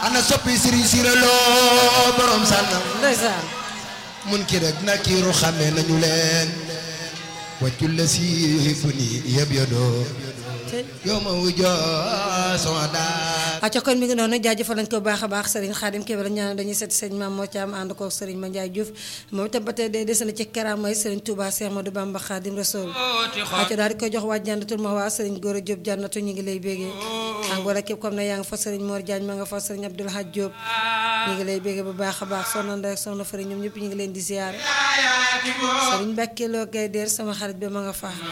ana soppi sëriñ siraloo borom sànnam ndeysaan mun ki rek nakiiru xamee nañu leen wàccul la si fu ni yëb yodoo te yow ma wujjoo sama daal acca kon mi ngi noonu jaajëfal nañ ko bu baax a baax Serigne Khadim Kébé la ñaan dañuy seet sëñ Maam moo ci am ànd ko Serigne Mandiaye Diouf moom itam ba tey day des na ci karaamay Serigne Touba Cheikh Modou Bamba Khadim Rasoul acca daal di koy jox waa jànnatul ma waa Serigne Gora Diop jànnatu ñu ngi lay bégee ak wala képp comme ne yaa nga fa Serigne Mor Diagne ma nga fa Serigne Abdoul Hadj Diop ñu ngi lay bégee bu baax a baax soxna Ndeye ak soxna Fari ñoom ñëpp ñu ngi leen di ziar Serigne Mbacke Lo Gaye Der sama xarit bi ma nga fa